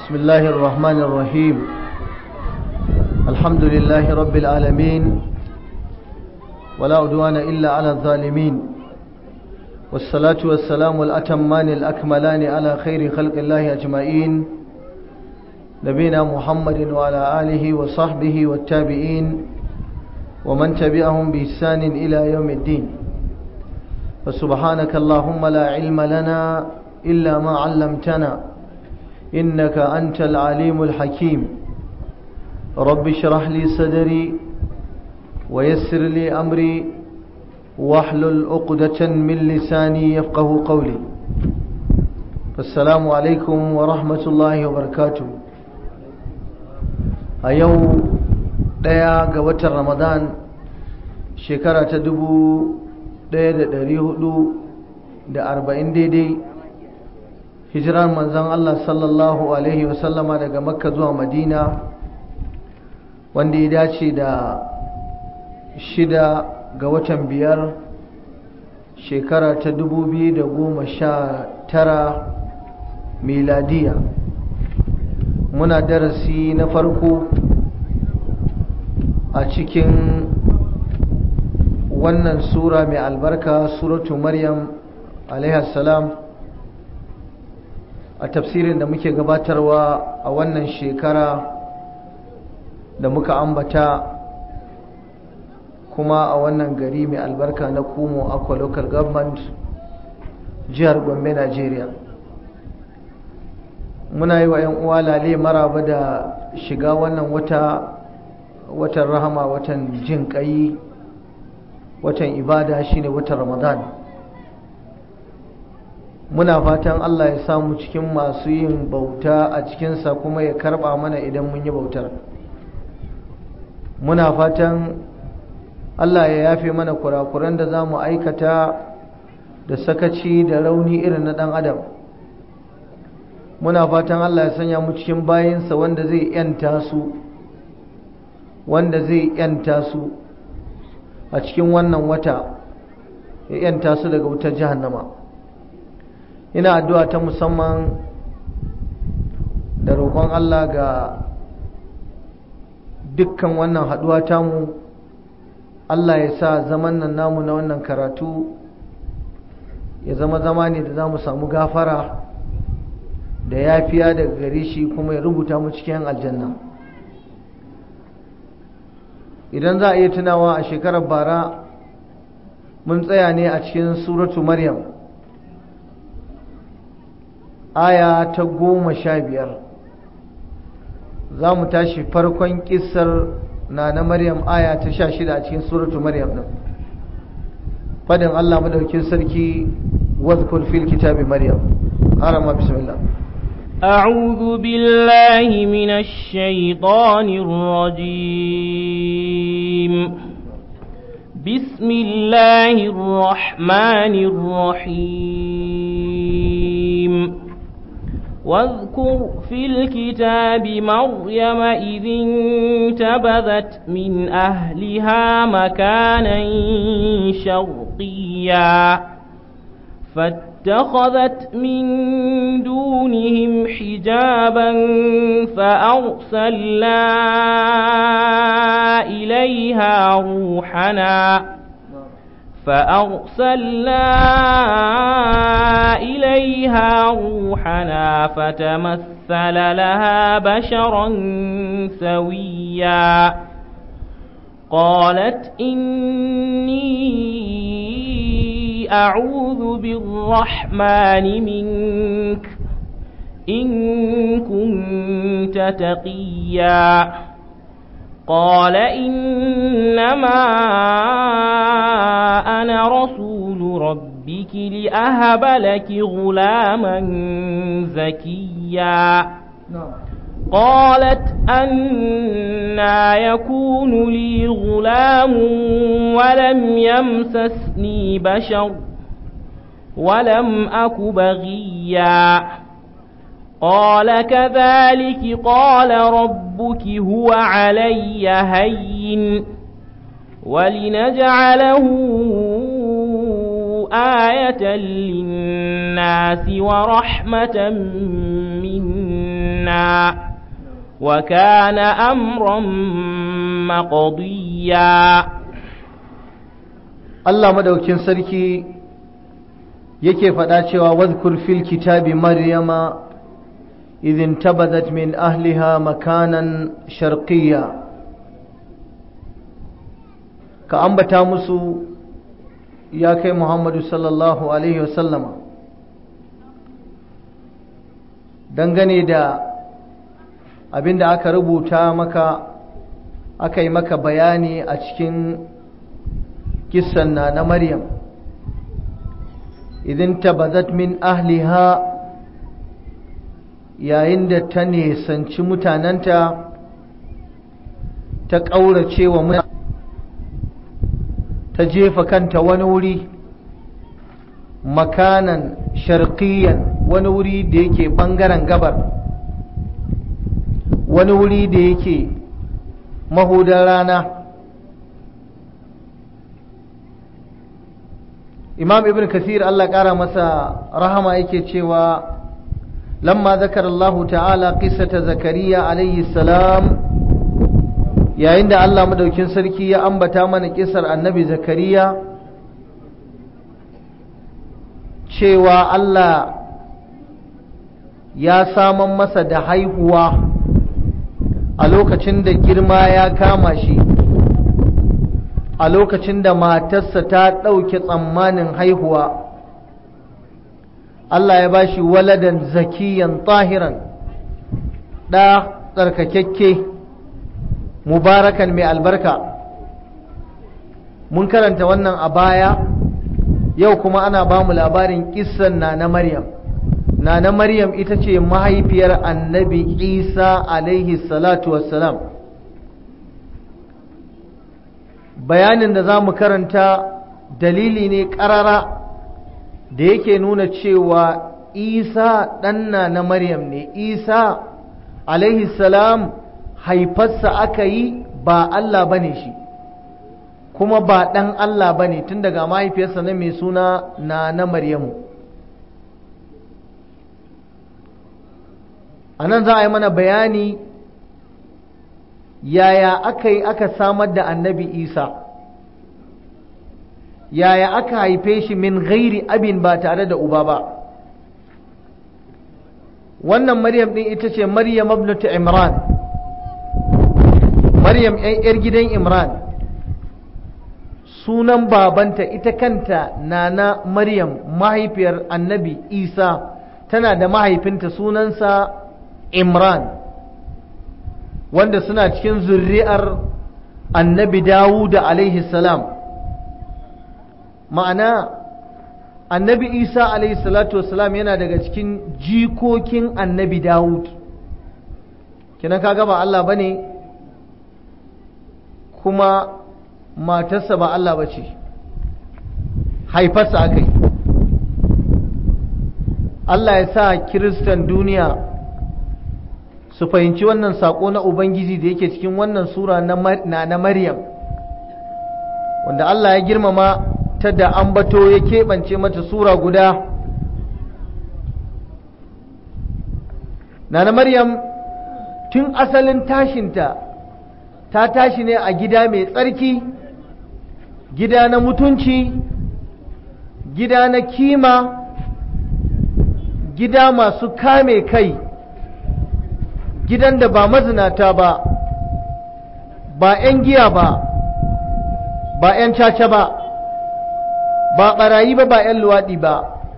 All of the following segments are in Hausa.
بسم الله الرحمن الرحيم الحمد لله رب العالمين ولا عدوان إلا على الظالمين والصلاة والسلام الأتمان الأكملان على خير خلق الله أجمعين نبينا محمد وعلى آله وصحبه والتابعين ومن تبعهم بإحسان إلى يوم الدين فسبحانك اللهم لا علم لنا إلا ما علمتنا إنك أنت العليم الحكيم رب اشرح لي صدري ويسر لي أمري واحلل عقدة من لساني يفقه قولي السلام عليكم ورحمة الله وبركاته أيو daya ga watan ramadan shekara ta dubu daya da dari hudu da arba'in daidai hijirar manzan Allah sallallahu Alaihi wasallama daga makka zuwa madina wanda ya dace da shida ga watan biyar shekara ta dubu biyu da goma sha tara miladiya muna darasi na farko a cikin wannan sura mai albarka suratu maryam salam a tafsirin da muke gabatarwa a wannan shekara da muka ambata kuma a wannan gari mai albarka na kumo aqua local government jihar gombe nigeria muna yi wa 'yan uwa lale maraba da shiga wannan wata watan rahama watan jin kai watan ibada shine watan ramadan muna fatan Allah ya samu cikin masu yin bauta a cikinsa kuma ya karba mana idan mun yi bautar muna fatan Allah ya yafe mana kurakuran da za mu aikata da sakaci da rauni irin na ɗan adam muna fatan Allah ya sanya mu cikin bayinsa wanda zai 'yanta su wanda zai yanta su a cikin wannan wata ya yanta su daga wutar jahannama ina addu'a ta musamman da roƙon Allah ga dukkan wannan haɗuwa tamu Allah ya sa zaman nan namu na wannan karatu ya zama zama ne da za mu samu gafara da yafiya daga gare shi kuma ya rubuta mu cikin aljanna idan za a iya tunawa a shekarar bara mun tsaya ne a cikin suratu maryam aya ta goma sha biyar za mu tashi farkon kisar na na maryam aya ta sha shida a cikin suratu maryam ɗin fadin allah madaukin sarki wadkul fil kitabi maryam harama bismillah أعوذ بالله من الشيطان الرجيم بسم الله الرحمن الرحيم واذكر في الكتاب مريم إذ انتبذت من أهلها مكانا شرقيا فاتخذت من دونهم حجابا فأرسلنا إليها روحنا فأرسلنا إليها روحنا فتمثل لها بشرا سويا قالت إني أعوذ بالرحمن منك إن كنت تقيا قال إنما أنا رسول ربك لأهب لك غلاما زكيا قالت أنا يكون لي غلام ولم يمسسني بشر ولم أك بغيا قال كذلك قال ربك هو علي هين ولنجعله آية للناس ورحمة منا وكان أمرا مقضيا Allah madaukin sarki yake faɗa cewa wadhkur fil kitabi maryama idhin tabadat min ahliha makanan sharqiyya ka ambata musu ya kai Muhammadu sallallahu alaihi wasallama dangane da abinda aka rubuta maka aka yi maka bayani a cikin kissan na na Maryam idan tabazat min ahliha yayin da ta nesanci mutanenta ta ƙaurace wa mutane ta jefa kanta wani wuri makanan sharqiyan wani wuri da yake ɓangaren gabar wani wuri da yake mahudar rana imam ibn kasir Allah ƙara masa rahama yake cewa lamma zakar Allah ta'ala qissata zakariya alayhi salam yayin da Allah madaukin sarki ya ambata mana kisar annabi zakariya cewa Allah ya saman masa da haihuwa a lokacin da girma ya kama shi a lokacin da matarsa ta ɗauke tsammanin haihuwa Allah ya ba shi waladan zakiyan tahiran ɗa tsarkakakke mubarakan mai albarka mun karanta wannan a baya yau kuma ana ba mu labarin kissan na na maryam na na maryam ita ce mahaifiyar annabi isa alaihi salatu wassalam bayanin da za mu karanta dalili ne ƙarara da yake nuna cewa isa ɗanna na maryam ne isa alaihi salam haifarsa aka yi ba Allah ba ne shi kuma ba ɗan Allah ba ne tun daga mahaifiyarsa na mai suna na na Maryamu a nan za a yi mana bayani yaya aka yi aka samar da annabi isa yaya aka haife shi min gairi abin ba tare da uba ba wannan maryam ɗin ita ce maryam abnatu imran maryam yar gidan imran sunan babanta ita kanta nana maryam mahaifiyar annabi isa tana da mahaifinta sunansa imran wanda suna cikin zurri'ar annabi dawuda alaihi salam ma'ana annabi isa alaihi salatu wasalam yana daga cikin jikokin annabi dawud kina kaga ba Allah bane kuma matarsa ba Allah ba ce haifarsa aka yi Allah ya sa kiristan duniya su fahimci wannan saƙo na Ubangiji da yake cikin wannan sura na na Maryam wanda Allah ya girmama ta da ambato ya keɓance mata sura guda na na Maryam tun asalin tashinta ta tashi ne a gida mai tsarki gida na mutunci gida na kima gida masu kame kai gidan da ba mazinata ba ba 'yan giya ba ba 'yan caca ba ba ɓarayi ba ba 'yan luwaɗi ba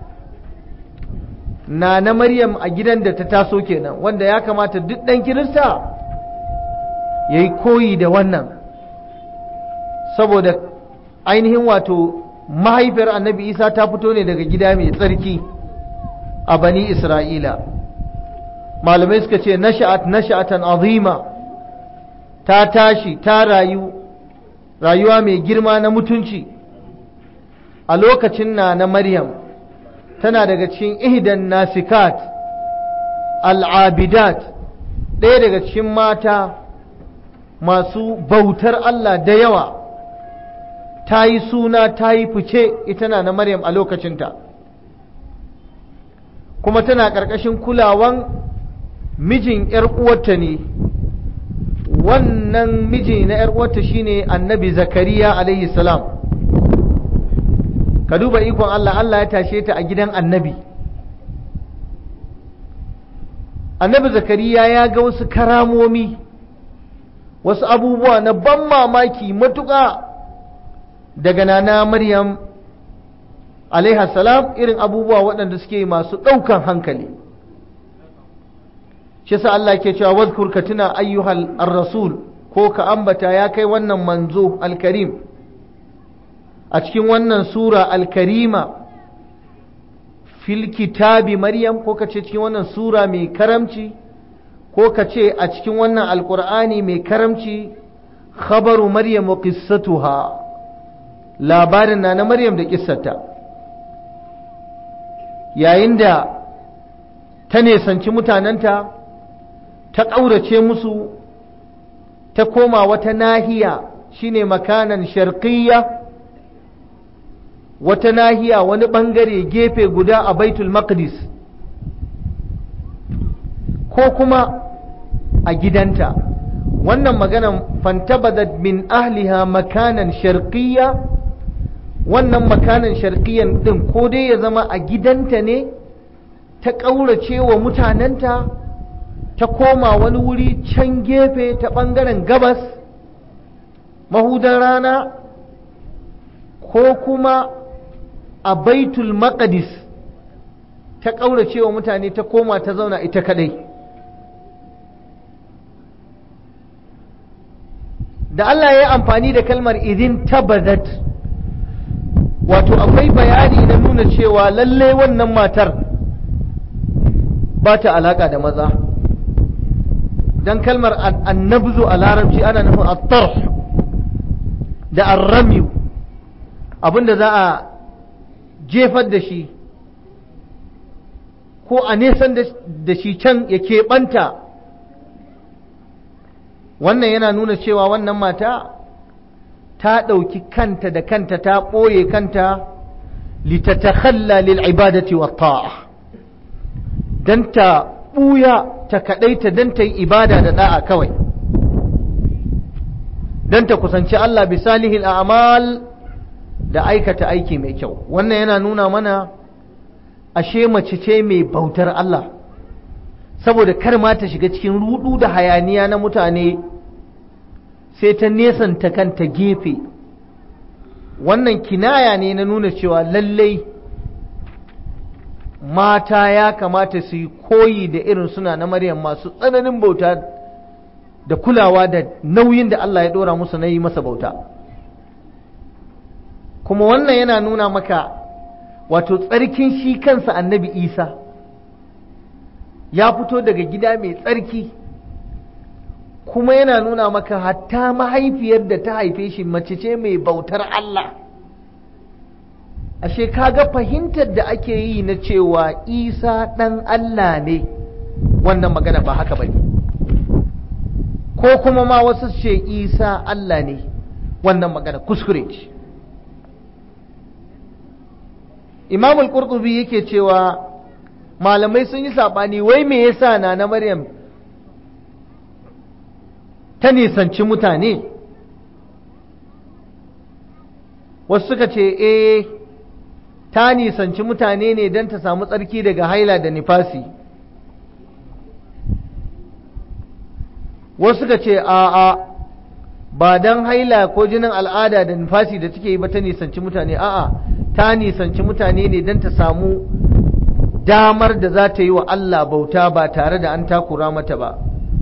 na na maryam a gidan da ta taso kenan wanda ya kamata duk ɗan kirista ya yi koyi da wannan saboda ainihin wato mahaifiyar annabi isa ta fito ne daga gida mai tsarki a bani isra'ila malamai suka ce nasha'at nasha'atan azima ta tashi ta rayu rayuwa mai girma na mutunci a lokacin na na maryam tana daga cikin ihdan nasikat al'abidat ɗaya daga cikin mata masu bautar Allah da yawa ta yi suna ta yi fice ita na na maryam a lokacinta kuma tana ƙarƙashin kulawan mijin 'yar uwarta ne wannan miji na 'yar uwarta shine annabi zakariya alaihi salam ka duba ikon Allah Allah ya tashe ta a gidan annabi annabi zakariya ya ga wasu karamomi wasu abubuwa na ban mamaki matuƙa daga nana maryam alaiha salam irin abubuwa waɗanda suke masu ɗaukan hankali shi sa Allah ke cewa wadhkur ka tuna ayyuhal ar-rasul ko ka ambata ya kai wannan manzo al-karim a cikin wannan sura al-karima fil kitabi maryam ko ka ce cikin wannan sura mai karamci ko ka ce a cikin wannan alkur'ani mai karamci khabaru maryam wa qissatuha labarin na na maryam da kissata yayin da ta nesanci mutanenta ta ƙaurace musu ta koma wata nahiya shine makanan sharqiyya wata nahiya wani ɓangare gefe guda a baitul maqdis ko kuma a gidanta wannan maganan fantabadat min ahliha makanan sharqiyya wannan makanan sharqiyyan din ko dai ya zama a gidanta ne ta ƙaurace wa mutanenta ta koma wani wuri can gefe ta ɓangaren gabas mahudan rana ko kuma a baitul maqdis ta ƙaurace wa mutane ta koma ta zauna ita kadai da Allah ya yi amfani da kalmar idin tabadat wato akwai bayani na nuna cewa lalle wannan matar ba ta alaka da maza don kalmar annabzu a larabci ana nufin attarh da arramiyu abinda za a jefar da shi ko a nesan da shi can ya keɓanta wannan yana nuna cewa wannan mata ta ɗauki kanta da kanta ta ɓoye kanta litatakhalla lil ibadati wa ta'a don ta ɓuya ta kaɗaita don ta yi ibada da ɗa'a kawai don ta kusanci Allah bisalihil a'mal da aikata aiki mai kyau wannan yana nuna mana ashe mace ce mai bautar Allah saboda kar ma ta shiga cikin rudu da hayaniya na mutane sai ta nesanta kanta gefe wannan kinaya ne na nuna cewa lallai mata ya kamata su yi koyi da irin suna na maryam masu tsananin bauta da kulawa da nauyin da Allah ya ɗora musu na yi masa bauta kuma wannan yana nuna maka wato tsarkin shi kansa annabi isa ya fito daga gida mai tsarki kuma yana nuna maka hatta mahaifiyar da ta haife shi mace ce mai bautar Allah ashe kaga fahimtar da ake yi na cewa isa ɗan Allah ne wannan magana ba haka ba ne ko kuma ma wasu ce isa Allah ne wannan magana kuskure ce imamul qurtubi yake cewa malamai sun yi saɓani wai me yasa na na maryam ta nisanci mutane wasu suka ce eh ta nisanci mutane ne don ta samu tsarki daga haila da nifasi wasu suka ce a'a ba don haila ko jinin al'ada da nifasi da take yi ba ta nisanci mutane a'a ta nisanci mutane ne don ta samu damar da za ta yi wa Allah bauta ba tare da an takura mata ba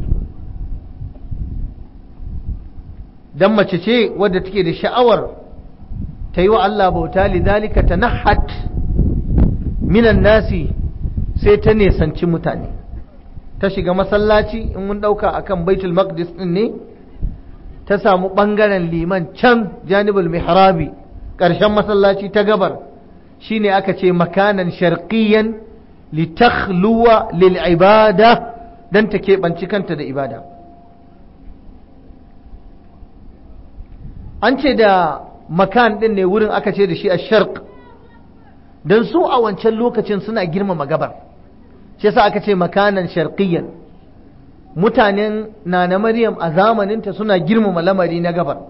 don mace ce wadda take da sha'awar ta yi wa Allah bauta lidalika ta nahat minan nasi sai ta nisanci mutane ta shiga masallaci in mun ɗauka akan baitul maqdis ɗin ne ta samu ɓangaren liman can janibul mihrabi ƙarshen masallaci ta gabar shine aka ce makanan sharqiyan litakhluwa lil ibada dan ta keɓanci kanta da ibada an ce da makan din ne wurin aka ce da shi a sharq don su a wancan lokacin suna girmama gabar shi yasa aka ce makanan sharqiyyan mutanen nana maryam a zamaninta suna girmama lamari na gabar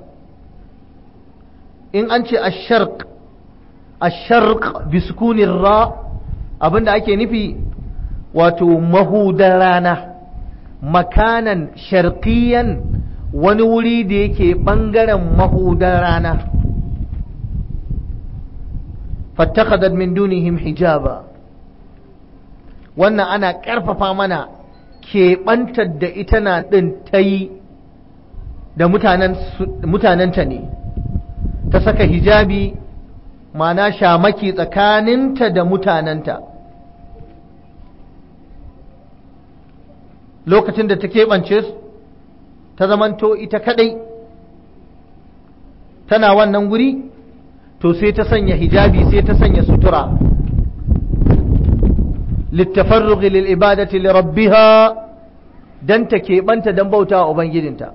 in an ce asharq asharq biskunin ra abinda ake nufi wato mahudar rana makanan sharqiyan wani wuri da yake ɓangaren mahudar rana fattakadat min dunihim hijaba wannan ana ƙarfafa mana keɓantar da ita na ɗin ta yi da mutanenta ne ta saka hijabi mana shamaki tsakaninta da mutanenta lokacin da ta keɓance ta zamanto ita kadai tana wannan guri to sai ta sanya hijabi sai ta sanya sutura littafarruq lil ibadati li rabbiha dan ta keɓanta dan bauta wa ubangijinta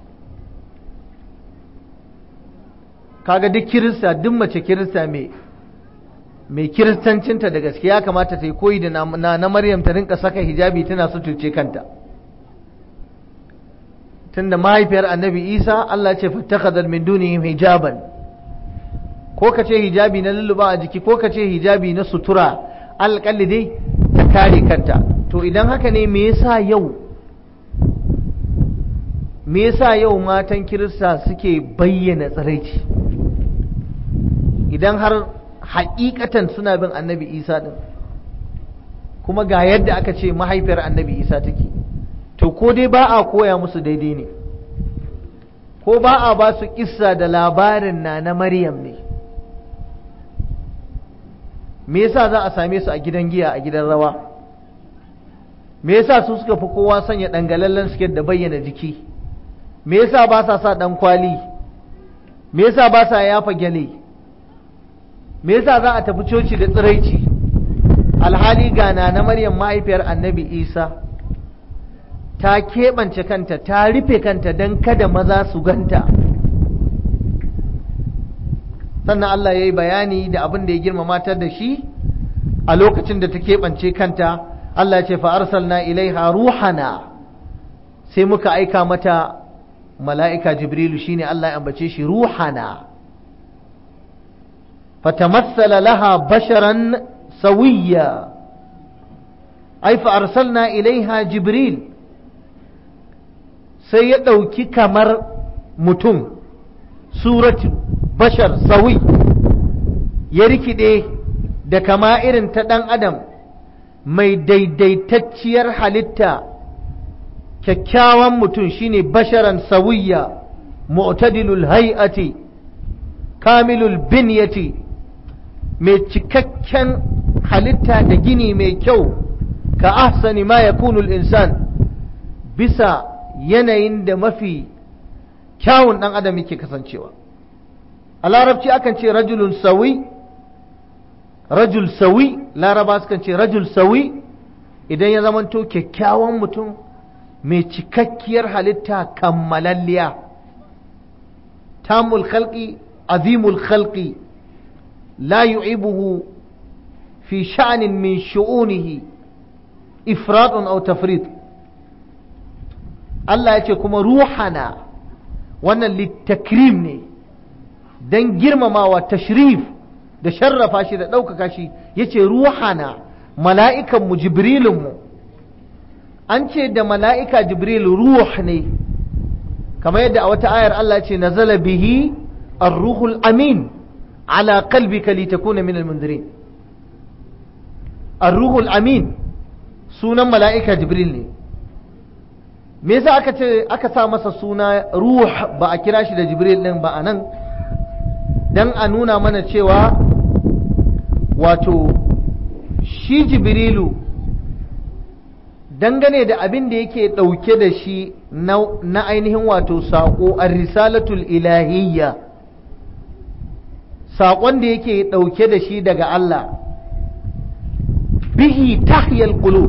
kaga duk kirista duk mace kirista mai mai kiristancinta da gaskiya kamata ta yi koyi da na, na maryam ta rinka saka hijabi tana suturce kanta tunda mahaifiyar annabi isa Allah ce fattakadar min dunihim hijaban ko ka ce hijabi na lulluba a jiki ko ka ce hijabi na sutura alƙalli dai ta kare kanta to idan haka ne me yasa yau me yasa yau matan kirista suke bayyana tsiraici idan har haƙiƙatan suna bin annabi isa din kuma ga yadda aka ce mahaifiyar annabi isa take to ko dai ba a koya musu daidai ne ko ba a ba su kissa da labarin na na maryam ne me yasa za a same su a gidan giya a gidan rawa me yasa su suka fi kowa sanya dangalallen siket da bayyana jiki me yasa ba sa sa dan kwali me yasa ba sa yafa gyale me yasa za a tafi coci da tsiraici alhali ga na na maryam mahaifiyar annabi isa ta keɓance kanta ta rufe kanta don kada maza su ganta sannan Allah ya yi bayani da abin da ya girmama ta da shi a lokacin da ta keɓance kanta Allah ya ce fa'arsalna ilaiha ruhana sai muka aika mata mala'ika jibrilu shine Allah ya ambace shi ruhana fatamassala laha basharan sawiyya ai fa'arsalna ilaiha jibril sai ya ɗauki kamar mutum suratu bashar sawi ya rikide da kama irin ta ɗan adam mai daidaitacciyar halitta kyakkyawan mutum shine basharan sawiya mu'tadilul hay'ati kamilul binyati mai cikakken halitta da gini mai kyau ka ahsani ma yakunul insan bisa yanayin da mafi kyawun ɗan adam yake kasancewa a larabci akan ce rajulun sawi rajul sawi laraba sukan ce rajul sawi idan ya zamanto kyakkyawan mutum mai cikakkiyar halitta kammalalliya tamul khalqi azimul khalqi la yu'ibuhu fi sha'nin min shu'unihi ifratun aw tafrit Allah ya ce kuma ruhana wannan littakrim ne don girmamawa tashrif da sharrafa shi da ɗaukaka shi ya ce ruhana mala'ikanmu jibrilinmu an ce da mala'ika jibril ruh ne kamar yadda a wata ayar Allah ce nazala bihi ar-ruhul amin ala qalbika litakuna min al-mundirin ar-ruhul amin sunan mala'ika jibril ne me yasa aka ce aka sa masa suna ruh ba a kira shi da jibril din ba a nan dan a nuna mana cewa wato shi jibrilu dangane da abin da yake ɗauke da shi na ainihin wato saƙo a risalatul ilahiyya saƙon da yake ɗauke da shi daga Allah bihi tahyal qulub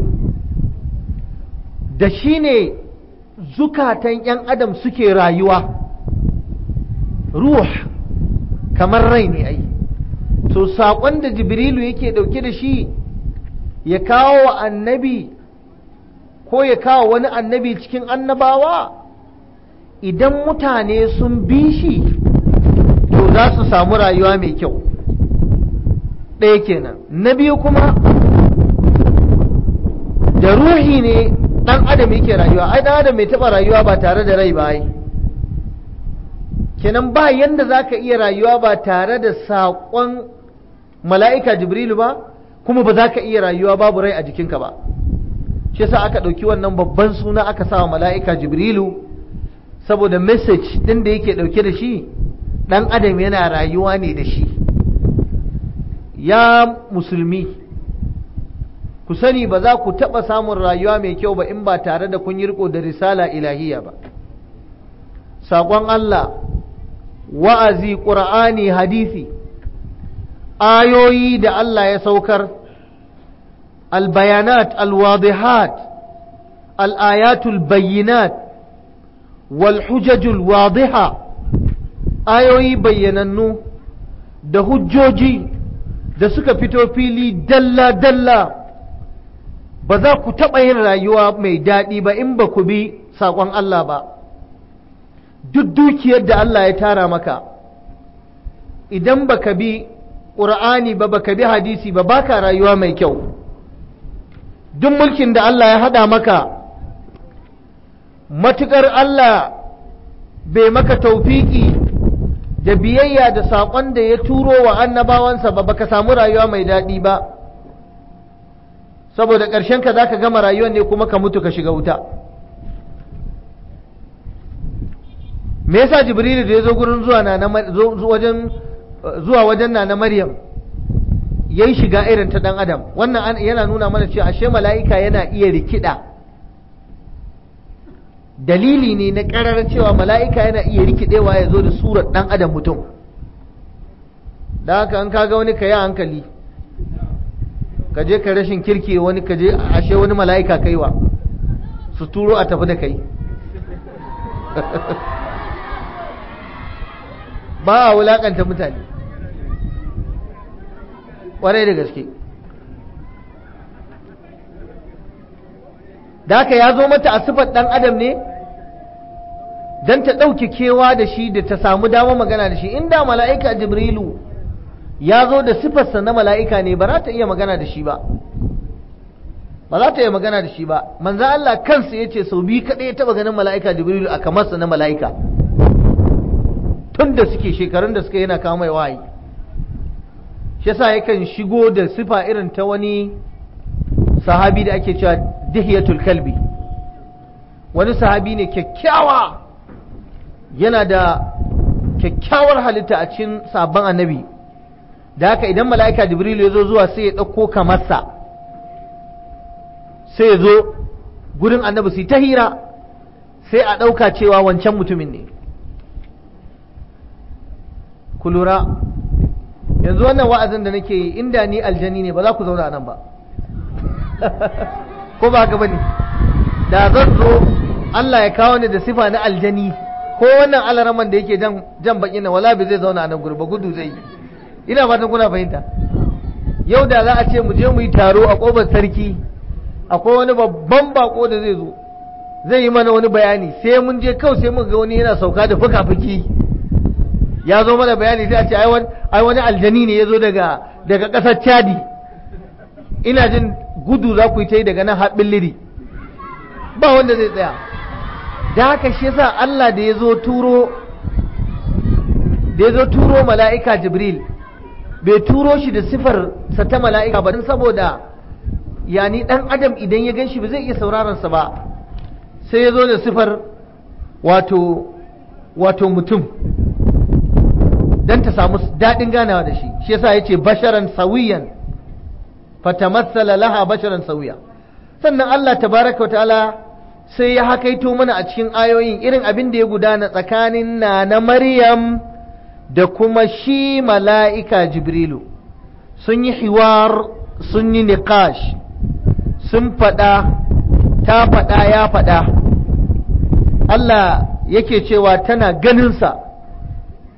da shi ne zukatan ‘yan adam suke rayuwa ruh kamar rai ne ai to saƙon da jibrilu yake ɗauke da shi ya kawo wa annabi ko ya kawo wani annabi cikin annabawa idan mutane sun bi shi to za su samu rayuwa mai kyau ɗaya kenan na biyu kuma da ruhi ne ɗan adam yake rayuwa ai ɗan adam mai taɓa rayuwa ba tare da rai ba ai kenan ba yanda za ka iya rayuwa ba tare da saƙon mala'ika jibrilu ba kuma ba za ka iya rayuwa babu rai a jikinka ba shi sa aka ɗauki wannan babban suna aka sa wa mala'ika jibrilu saboda message ɗin da yake ɗauke da shi ɗan adam yana rayuwa ne da shi ya musulmi ku sani ba za ku taɓa samun rayuwa mai kyau ba in ba tare da kun yi riko da risala ilahiya ba saƙon Allah wa'azi ƙura'ani hadisi ayoyi da Allah ya saukar albayanat alwadihat al'ayatul bayyinat walhujajul wadiha ayoyi bayyanannu da hujjoji da suka fito fili dalla-dalla ba za ku taɓa yin rayuwa mai daɗi ba in ba ku bi saƙon Allah ba duk dukiyar da Allah ya tara maka idan baka bi ƙur'ani ba baka bi hadisi ba baka rayuwa mai kyau duk mulkin da Allah ya haɗa maka matuƙar Allah bai maka taufiki da biyayya da saƙon da ya turo wa annabawansa ba baka samu rayuwa mai daɗi ba saboda ƙarshen ka za ka gama rayuwar ne kuma ka mutu ka shiga wuta me yasa jibrilu da ya zo gurin zuwa na wajen zuwa wajen na na maryam yayi shiga irin ta dan adam wannan yana nuna mana cewa ashe mala'ika yana iya rikida dalili ne na karar cewa mala'ika yana iya rikidewa ya zo da surar dan adam mutum da haka an kaga wani ka yi hankali ka je ka rashin kirki wani ka je ashe wani mala'ika kaiwa su turo a tafi da kai ba a wulakanta mutane ƙwarai da gaske da haka ya zo mata a sifar ɗan adam ne don ta ɗauke kewa da shi da ta samu dama magana da shi inda mala'ika jibrilu ya zo da sifarsa na mala'ika ne ba za ta iya magana da shi ba ba za ta iya magana da shi ba manzan Allah kansa ya ce sau biyu kaɗai ya taɓa ganin mala'ika jibrilu a kamarsa na mala'ika tun da suke shekarun da suka yana kawo mai wayi shi yasa yakan shigo da sifa irin ta wani sahabi da ake cewa dihiyatul kalbi wani sahabi ne kyakkyawa yana da kyakkyawar halitta a cikin sabon annabi da haka idan mala'ika jibrilu ya zo zuwa sai ya ɗauko kamarsa sai ya zo gurin annabi su ta hira sai a ɗauka cewa wancan mutumin ne ku lura yanzu wannan wa'azin da nake yi inda ni aljani ne ba za ku zauna nan ba ko ba haka bane da zan zo Allah ya kawo ni da sifa na aljani ko wannan alaraman da yake jan jan baki na wala bai zai zauna a nan gurin ba gudu zai yi ina fatan kuna fahimta yau da za a ce mu je mu yi taro a kofar sarki akwai wani babban bako da zai zo zai yi mana wani bayani sai mun je kawai sai mun ga wani yana sauka da fuka-fuki ya zo mana bayani sai a ce ai wani aljani ne ya zo daga daga ƙasar chadi ina jin gudu za ku yi ta yi daga nan haɓin liri ba wanda zai tsaya da haka shi yasa Allah da ya zo turo da ya zo turo mala'ika jibril bai turo shi da sifar sa ta mala'ika ba don saboda yani dan adam idan ya gan shi ba zai iya sauraron sa ba sai ya zo da sifar wato wato mutum don ta samu daɗin ganawa da shi shi yasa yace basharan sawiyan fatamassala laha basharan sawiya sannan Allah tabaraka ta'ala sai ya hakaito mana a cikin ayoyin irin abin da ya gudana tsakanin na na Maryam da kuma shi mala'ika Jibrilu sun yi hiwar sun yi niqash sun faɗa ta faɗa ya faɗa Allah yake cewa tana ganinsa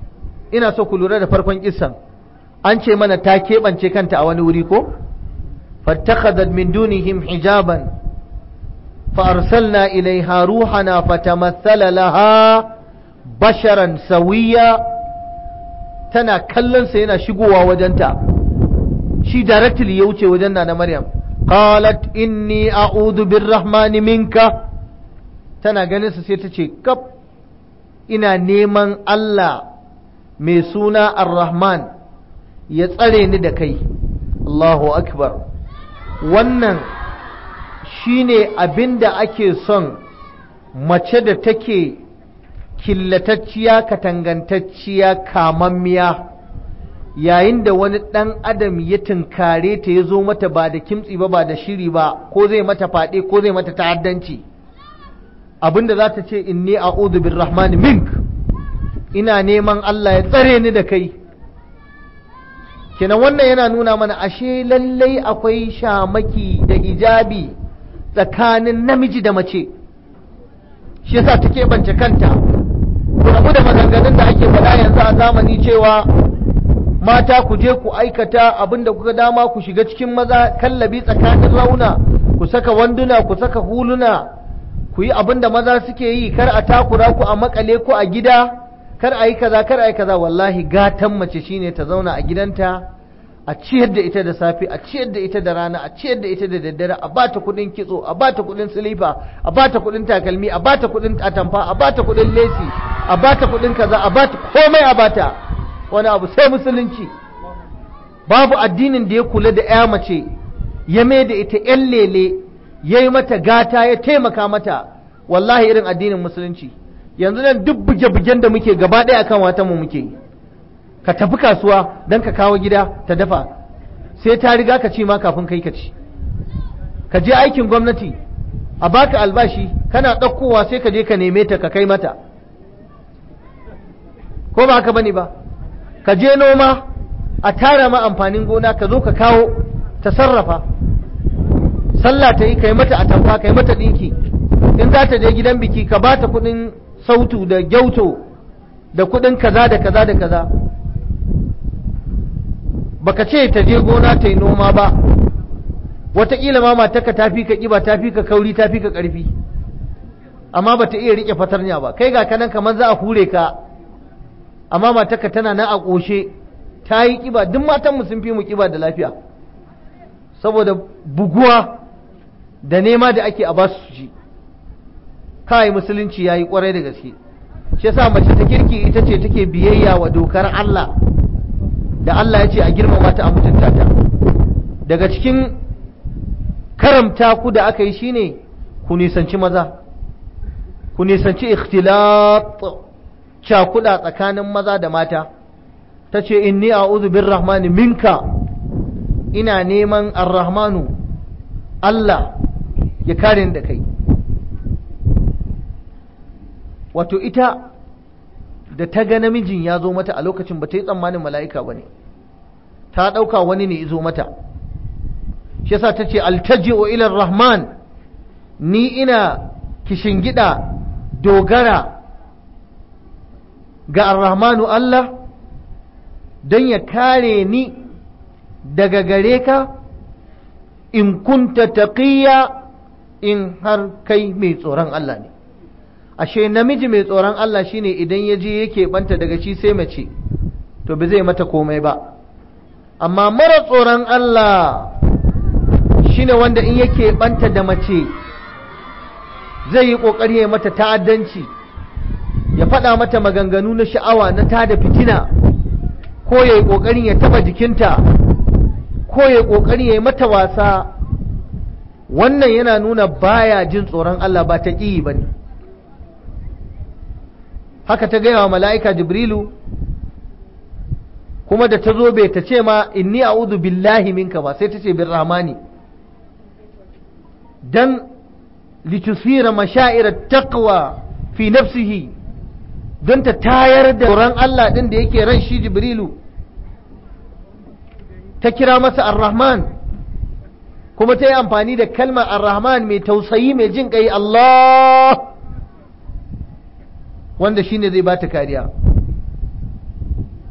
ina so ku lura da farkon kissan an ce mana ta keɓance kanta a wani wuri ko fattakhadhat min dunihim hijaban fa arsalna ilaiha ruhana fatamathala laha basharan sawiya tana kallon sa yana shigowa wajenta shi directly ya wuce wajen na Maryam qalat inni a'udhu birrahmani minka tana ganin sa sai ta ce kaf ina neman Allah mai suna ar-rahman ya tsare ni da kai Allahu akbar wannan shine abinda ake son mace da take killatacciya katangantacciya kamammiya yayin da wani ɗan adam ya tunkare ta ya zo mata ba da kimtsi ba ba da shiri ba ko zai mata faɗe ko zai mata ta'addanci abinda za ta ce inni a'udhu birrahman mink ina neman Allah ya tsare ni da kai kenan wannan yana nuna mana ashe lallai akwai shamaki da hijabi tsakanin namiji da mace shi yasa take bance kanta rabu da maganganun da ake faɗa yanzu a zamani cewa mata ku je ku aikata abinda kuka dama ku shiga cikin maza kallabi tsakanin rauna ku saka wanduna ku saka huluna ku yi abinda maza suke yi kar a takura ku a makale ku a gida kar a yi kaza kar a yi kaza wallahi gatan mace shine ta zauna a gidanta a ciyar da ita da safe a ciyar da ita da rana a ciyar da ita da daddare a bata kudin kitso a bata kudin silifa a bata kudin takalmi a bata kudin atamfa a bata kudin lesi a bata kudin kaza a bata komai a bata wani abu sai musulunci babu addinin da ya kula da ya mace ya mai da ita yan lele ya yi mata gata ya taimaka mata wallahi irin addinin musulunci yanzu nan duk buge-bugen da muke gaba ɗaya akan watan mu muke yi ka tafi kasuwa don ka kawo gida ta dafa sai ta riga ka ci ma kafin kai ka ci ka je aikin gwamnati a baka albashi kana ɗaukowa sai ka je ka neme ta ka kai mata ko ba haka bane ba ka je noma a tara ma amfanin gona ka zo ka kawo ta sarrafa sallah ta yi ka yi mata atamfa ka yi mata ɗinki in za ta je gidan biki ka ba ta kuɗin sautu da gyauto da kuɗin kaza da kaza da kaza baka ce ta je gona ta yi noma ba wataƙila ma matarka ta fi ka ƙiba ta fi ka kauri ta fi ka ƙarfi amma ba ta iya riƙe fatarnya ba kai ga kanan kamar za a hure ka amma matarka tana nan a ƙoshe ta yi ƙiba duk matanmu sun fi mu ƙiba da lafiya saboda buguwa da nema da ake a ba su ci kai musulunci ya yi ƙwarai da gaske shi yasa mace ta kirki ita ce take biyayya wa dokar Allah da Allah ya ce a girmama ta a mutunta ta daga cikin karamta ku da aka yi shine ku nisanci maza ku nisanci ikhtilat cakuda tsakanin maza da mata ta ce inni a'udhu birrahmani minka ina neman arrahmanu Allah ya kare da kai wato ita da ta ga namijin ya zo mata a lokacin ba ta yi tsammanin mala'ika ba ne ta ɗauka wani ne zo mata shi yasa ta ce altaji'u ilar rahman ni ina kishingida dogara ga arrahmanu Allah don ya kare ni daga gare ka in kunta taqiya in har kai mai tsoron Allah ne ashe namiji mai tsoron Allah shine idan ya je yake banta daga shi sai mace to ba zai mata komai ba amma mara tsoron Allah shine wanda in yake banta da mace zai yi kokari ya mata ta'addanci ya faɗa mata maganganu na sha'awa na tada fitina ko ya yi kokarin ya taba jikinta ko ya yi kokarin ya yi mata wasa wannan yana nuna baya jin tsoron Allah ba ta ƙi ba ne haka ta gaya wa mala'ika jibrilu kuma da ta zo bai ta ce ma inni a'udhu billahi minka ba sai ta ce bin rahmani dan litusira masha'irar taqwa fi nafsihi don ta tayar da tsoron Allah ɗin da yake ran shi jibrilu ta kira masa ar-rahman kuma ta yi amfani da kalmar ar-rahman mai tausayi mai jin ƙai Allah wanda shi ne zai ba ta kariya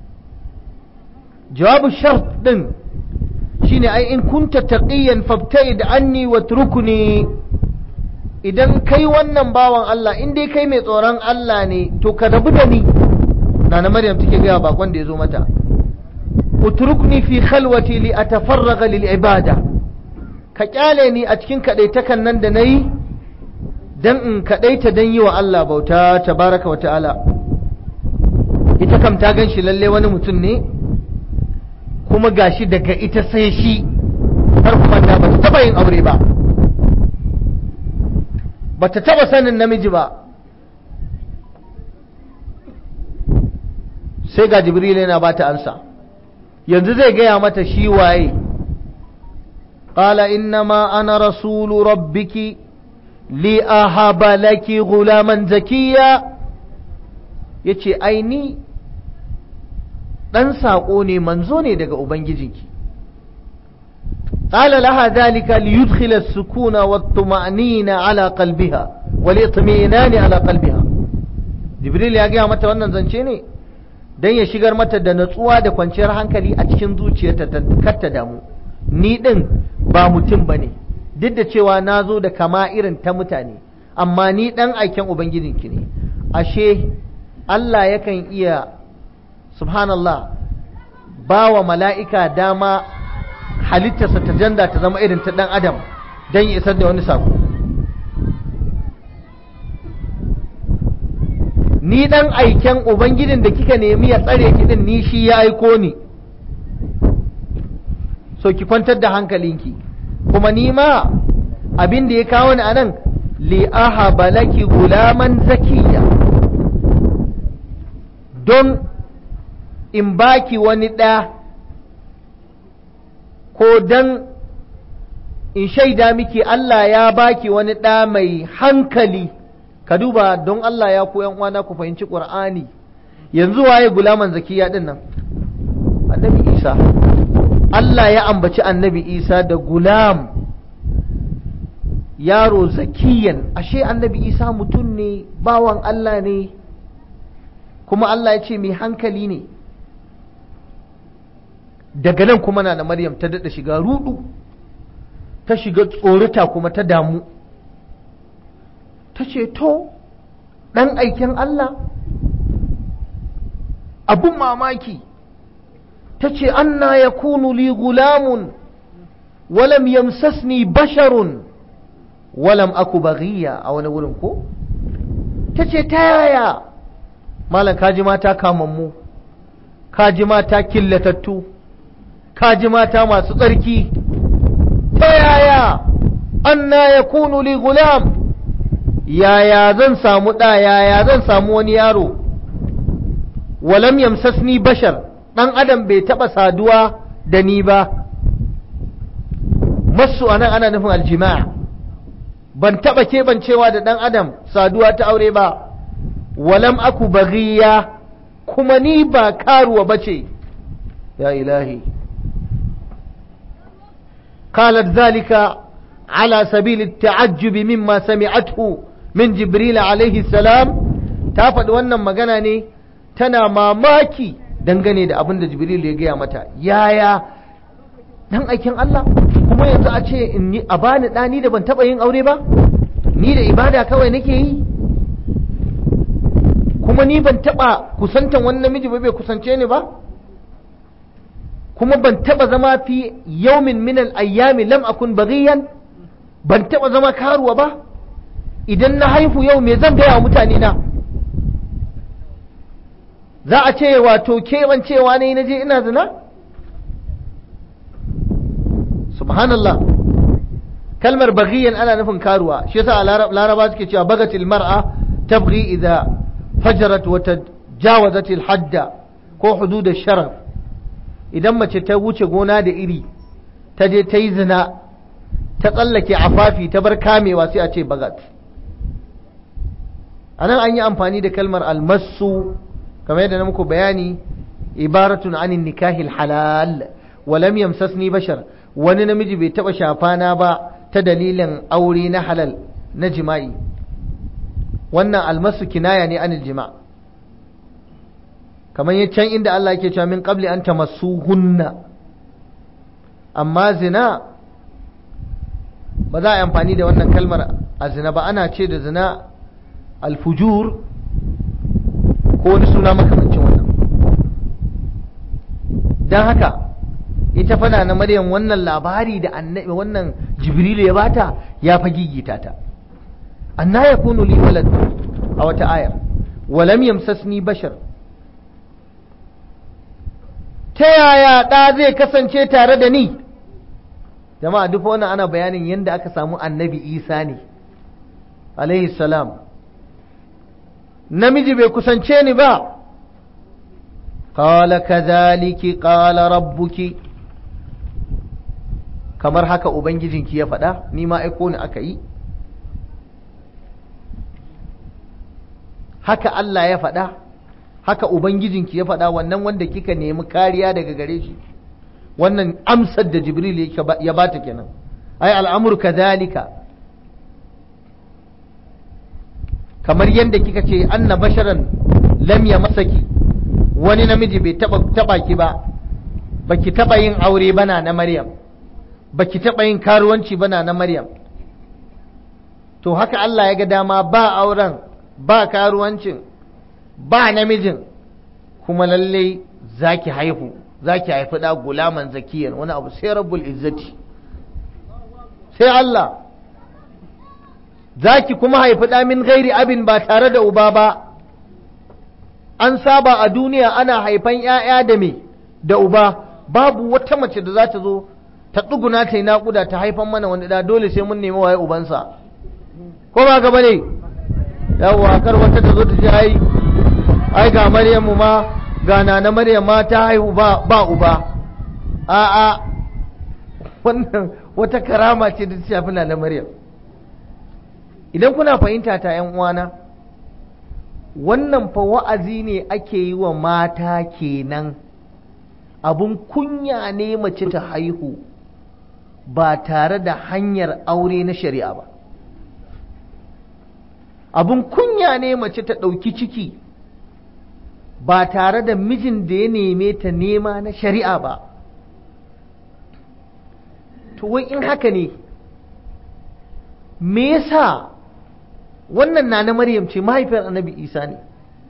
jawabu shart din shine ai in kunta taqiyan fabta'id anni watrukni idan kai wannan bawan Allah in dai kai mai tsoron Allah ne to ka rabu da ni nana maryam take gaya bakon da ya zo mata utrukni fi khalwati li atafarraga lil ibada ka kyale ni a cikin kadaitakan nan da nayi dan in kadaita dan yi wa Allah bauta tabaraka wa ta'ala ita kam ta gan shi lalle wani mutum ne kuma gashi daga ita sai shi har kuma ta bata taba yin aure ba bata taba sanin namiji ba sai ga jibril yana bata ansa yanzu zai gaya mata shi waye qala innama ana rasulu rabbiki li ahaba laki gulaman zakiya yace ai ni dan sako ne manzo ne daga ubangijinki قال لها ذلك ليدخل السكون والطمأنينة على قلبها والإطمئنان على قلبها جبريل ya gaya mata wannan zance ne dan ya shigar mata da natsuwa da kwanciyar hankali a cikin zuciyarta kar ta damu ni din ba mutum bane duk da cewa na zo da kama irin ta mutane amma ni dan aiken ubangijinki ne ashe Allah yakan iya subhanallah ba wa mala'ika dama halittarsa ta janda ta zama irin ta ɗan adam don ya isar da wani sako ni ɗan aiken ubangijin da kika nemi ya tsare kiɗin ni shi ya aiko ni so ki kwantar da hankalinki kuma ni ma abin da ya kawo ni a nan li'aha balaki gulaman zakiya don in baki wani ɗa ko don in shaida miki Allah ya baki wani ɗa mai hankali ka duba don Allah ya ku uwana ku fahimci ƙur'ani yanzu waye gulaman zakiya ɗin nan annabi isa Allah ya ambaci annabi isa da gulam yaro zakiyan ashe annabi isa mutum ne bawan Allah ne kuma Allah ya ce mai hankali ne daga nan kuma na da maryam ta daɗa shiga rudu ta shiga tsorita kuma ta damu ta ce to ɗan aikin Allah abun mamaki ta ce anna ya kunu li gulamun walam yamsasni basharun walam aku baghiya a wani wurin ko ta ce ta yaya malam kaji mata kamammu kaji mata killatattu kaji mata masu tsarki ta yaya anna ya kunu li gulam yaya zan samu ɗa yaya zan samu wani yaro walam yamsasni bashar ɗan adam bai taɓa saduwa da ni ba masu anan ana nufin aljima'a ban taɓa keɓancewa da ɗan adam saduwa ta aure ba walam aku baghiya kuma ni ba karuwa bace ya ilahi قالت ذلك على سبيل التعجب مما سمعته من جبريل عليه السلام تافد wannan magana ne tana mamaki dangane da abin da jibril ya gaya mata yaya dan aikin Allah kuma yanzu a ce in yi a bani ɗani da ban taɓa yin aure ba ni da ibada kawai nake yi kuma ni ban taɓa kusantan wani namiji ba bai kusance ni ba kuma ban taba zama fi yaumin minal ayyami lam akun baghiyan ban taba zama karuwa ba idan na haifu yau me zan gaya wa mutane na za a ce wato kewan cewa ne na je ina zina subhanallah kalmar baghiyan ana nufin karuwa shi yasa laraba suke cewa bagatil mar'a tabghi idza fajarat wa tajawazat al hadda ko hudud al sharaf idan mace ta wuce gona da iri ta je ta yi zina ta tsallake afafi ta bar kamewa sai a ce bagat a nan an yi amfani da kalmar almasu kamar yadda na muku bayani ibaratun anin nikahil halal walam yamsasni bashar wani namiji bai taba shafana ba ta dalilin aure na halal na jima'i wannan almasu kinaya ne anil jima' kamar ya can inda Allah yake cewa min qabli an tamassuhunna amma zina ba za a yi amfani da wannan kalmar a zina ba ana ce da zina alfujur ko wani suna makamancin wannan don haka ita fana na maryam wannan labari da annabi wannan jibrilu ya bata ya fa gigita ta anna yakunu li walad a wata ayar walam yamsasni bashar ta yaya ɗa zai kasance tare da ni jama'a duk wannan ana bayanin yadda aka samu annabi isa ne alaihi salam namiji bai kusance ni ba qala kadhaliki qala rabbuki kamar haka ubangijinki ya faɗa ni ma aiko ni aka yi haka Allah ya faɗa haka ubangijinki ya faɗa wannan wanda kika nemi kariya daga gare shi wannan amsar da jibril ya bata kenan ai al'amur kadhalika kamar yadda kika ce anna basharan lam ya masaki wani namiji bai taba taba ki ba baki taba yin aure bana na maryam baki taba yin karuwanci bana na maryam to haka Allah ya ga dama ba auren ba karuwancin ba namijin kuma lalle zaki haihu zaki haifi da gulaman zakiyan wani abu sai rabbul izzati sai Allah zaki kuma haifi da min gairi abin ba tare da uba ba an saba a duniya ana haifan ‘ya'ya da me da uba babu wata mace da za ta zo ta tsuguna ta yi naƙuda ta haifan mana wani da dole sai mun nemi waye ubansa ko ba gaba ne yawwa kar wata ta zo ta ce ai ai ga maryamu ma ga nana maryam ma ta haihu ba ba uba a'a wannan wata karama ce da ta shafi nana maryam idan kuna fahimta ta yan uwana wannan fa wa'azi ne ake yi wa mata kenan abun kunya ne mace ta haihu ba tare da hanyar aure na shari'a ba abun kunya ne mace ta ɗauki ciki ba tare da mijin da ya neme ta nema na shari'a ba to wai in haka ne me yasa wannan na na maryam ce mahaifiyar annabi isa ne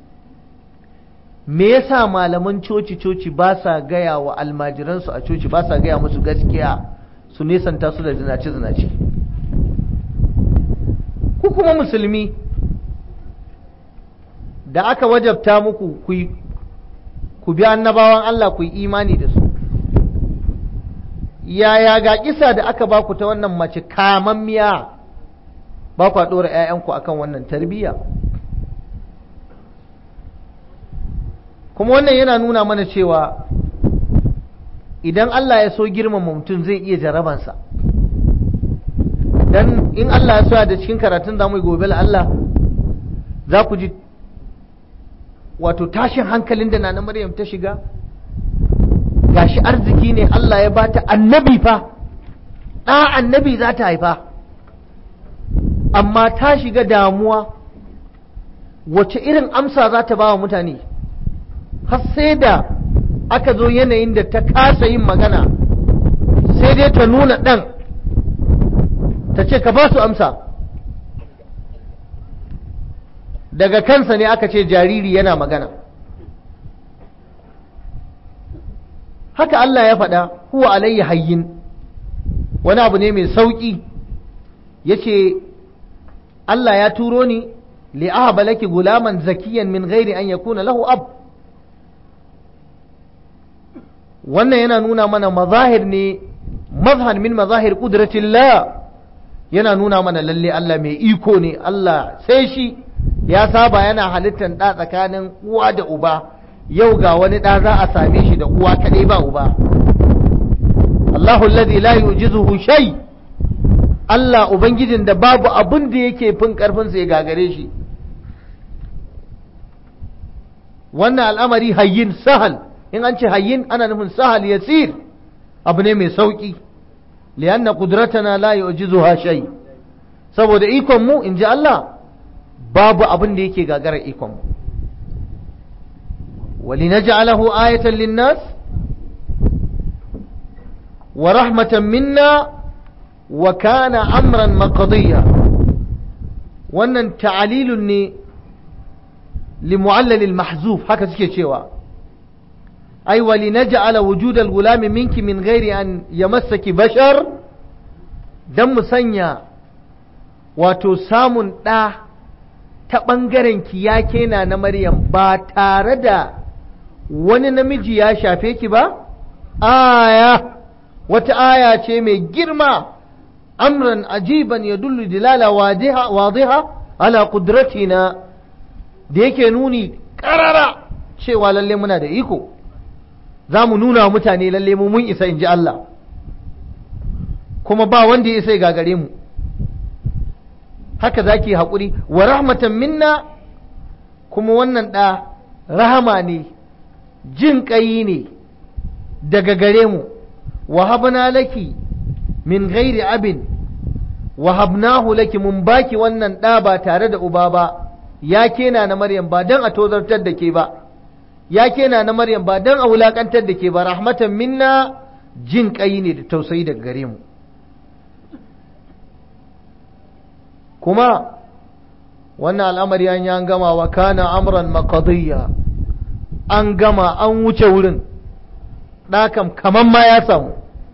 me yasa malaman coci-coci ba sa gaya wa almajiransu a coci ba sa gaya musu gaskiya su nesanta su da zinace-zinace ku kuma musulmi da aka wajabta muku ku bi annabawan Allah ku yi imani da su yaya ga kisa da aka baku ta wannan mace kamammiya ba kwa ɗora 'ya'yanku akan wannan tarbiyya kuma wannan yana nuna mana cewa idan Allah ya so girmama mutum zai iya jarabansa dan in Allah ya so da cikin karatun zamu gobe Allah za ku ji wato tashin hankalin da nana Maryam ta shiga gashi arziki ne Allah ya bata annabi fa ɗa annabi za ta haifa amma ta shiga damuwa wace irin amsa za ta ba wa mutane har sai da aka zo yanayin da ta kasa yin magana sai dai ta nuna ɗan ta ce ka ba su amsa daga kansa ne aka ce jariri yana magana haka Allah ya faɗa huwa alayya hayyin wani abu ne mai sauƙi ya ce Allah ya turo ni li'ahaba laki gulaman zakiyan min gairi an yakuna lahu ab wannan yana nuna mana mazahir ne mazhar min mazahir kudratillah yana nuna mana lalle Allah mai iko ne Allah sai shi ya saba yana halittar ɗa tsakanin uwa da uba yau ga wani ɗa za a same shi da uwa kaɗai ba uba Allahu alladhi la yujizuhu shay Allah ubangijin da babu abin da yake fin karfin sa ya gagare shi wannan al'amari hayyin sahal in an ce hayyin ana nufin sahal yasir abu ne mai sauki lianna qudratana la yujizuha shay saboda ikon mu in ji Allah babu abin da yake gagarar ikon mu ولنجعله آية للناس ورحمة منا وكان أمرا مقضيا wannan ta'alilun ne limu'allalil mahzuf haka suke cewa ai wali naj'ala wujudal gulami minki min ghairi an yamassaki bashar dan mu sanya wato samun ɗa ta ɓangaren ki ya kena na maryam ba tare da wani namiji ya shafe ki ba aya wata aya ce mai girma amran ajiban ya dullu dilala wadiha ala kudratina da yake nuni karara cewa lalle muna da iko za mu nuna mutane lalle mu mun isa in ji Allah kuma ba wanda ya isa ya gagare mu haka za ki haƙuri wa rahmatan minna kuma wannan ɗa rahama ne jin ƙayi ne daga gare mu wahabna laki min ghairi abin wahabnahu laki mun baki wannan ɗa ba tare da uba ba ya kena na maryam ba don a tozartar da ke ba ya kena na maryam ba don a wulaƙantar da ke ba rahmatan minna jin ƙayi ne da tausayi daga gare mu kuma wannan al'amari an an gama wa kana amran maqadiyya an gama an wuce wurin ɗakam kaman ma ya samu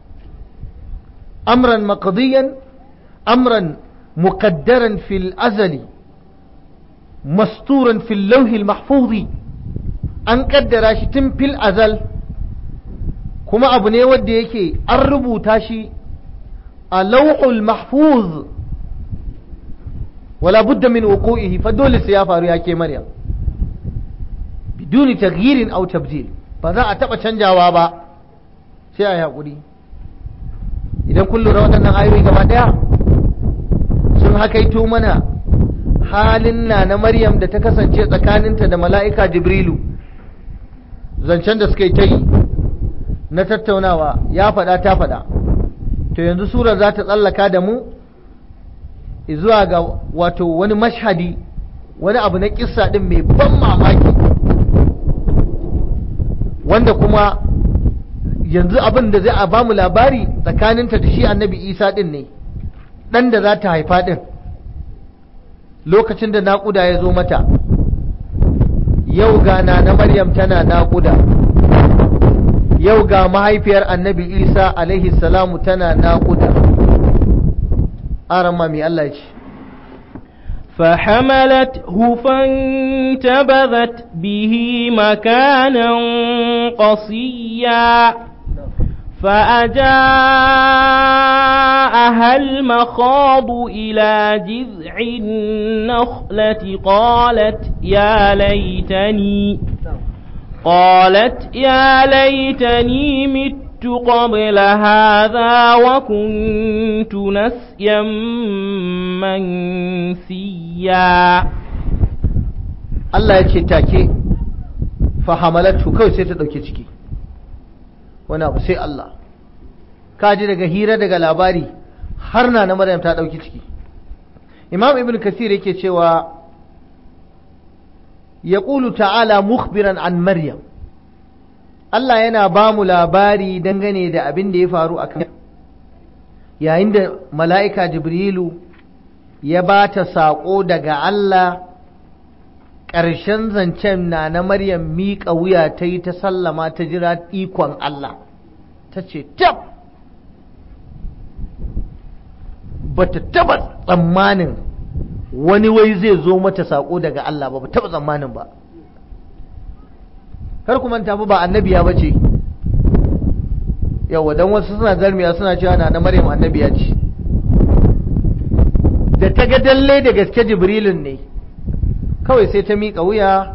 amran maqadiyan amran muqaddaran fil azali masturan fil lauhil mahfuzi an kaddara shi tun fil azal kuma abu ne wanda yake an rubuta shi a lauhul mahfuz wala budda min wuqu'ihi fa dole sai ya faru ya ke maryam biduni taghyirin aw tabdil ba za a taba canjawa ba sai a hakuri idan kun lura waɗannan ayoyi gaba daya sun hakaito mana halin na na maryam da ta kasance tsakaninta da mala'ika jibrilu zancen da suka yi ta yi na tattaunawa ya faɗa ta faɗa to yanzu sura za ta tsallaka da mu zuwa ga wato wani mashhadi wani abu na kissa din mai ban mamaki wanda kuma yanzu abin da zai a bamu labari tsakaninta da shi annabi isa din ne ɗan da za ta haifa din lokacin da naƙuda ya zo mata yau ga na na maryam tana naƙuda yau ga mahaifiyar annabi isa alaihi salamu tana naƙuda أرمى مي الله يجي فحملته فانتبذت به مكانا قصيا فأجاءها المخاض إلى جذع النخلة قالت يا ليتني قالت يا ليتني مت قبل هذا وكنت نسيا منسيا Allah ya ce take fahamalatu kawai sai ta ɗauke ciki wani abu sai Allah kaji daga hira daga labari har na na Maryam ta ɗauki ciki Imam Ibn Kasir yake cewa ya ta'ala mukhbiran an Maryam Allah yana ba mu labari dangane da abin da ya faru a kan yayin da mala'ika Jibrilu ya ba ta saƙo daga Allah ƙarshen zancen na na Maryam miƙa wuya ta yi ta sallama ta jira ikon Allah ta ce tab ba ta taba tsammanin wani wai zai zo mata saƙo daga Allah ba ba taba tsammanin ba kar ku manta ba annabiya ba ce yawa don wasu suna zarmiya suna cewa na na maryam annabiya ce da ta ga dalle da gaske jibrilun ne kawai sai ta miƙa wuya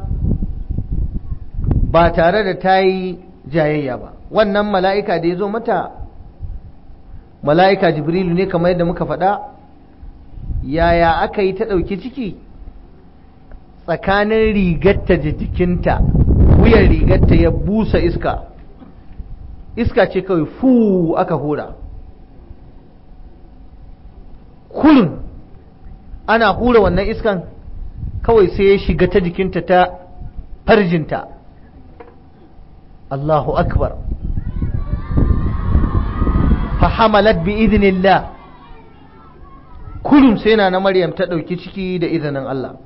ba tare da ta yi jayayya ba wannan mala'ika da ya zo mata mala'ika jibrilu ne kamar yadda muka faɗa yaya aka yi ta ɗauki ciki tsakanin rigarta da jikinta wuyan rigarta ya busa iska iska ce kawai fu aka hura kullum ana hura wannan iskan kawai sai ya shiga ta jikinta ta farjinta Allahu akbar fahamalat bi idnillah kullum sai na Maryam ta ɗauki ciki da izinin Allah